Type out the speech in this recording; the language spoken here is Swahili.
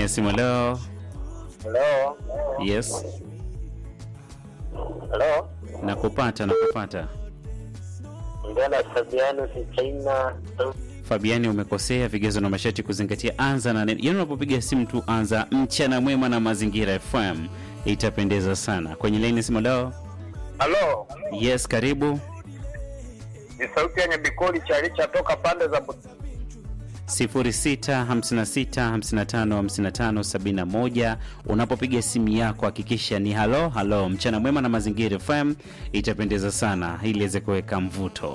ya simu leo. Hello. Yes, Hello. nakupata nakupata. Ngana Fabiano Kichaina. Fabiani, umekosea. Vigezo na masharti kuzingatia. Anza na neno, yaani unapopiga simu tu anza mchana mwema na Mazingira FM, itapendeza sana. Kwenye laini ya simu leo. Hello. Yes, karibu. Ni sauti ya Nyabikoli Chalicha toka pande za Bu- 0656555571 unapopiga simu yako hakikisha ni halo halo mchana mwema na mazingira FM itapendeza sana ili iweze kuweka mvuto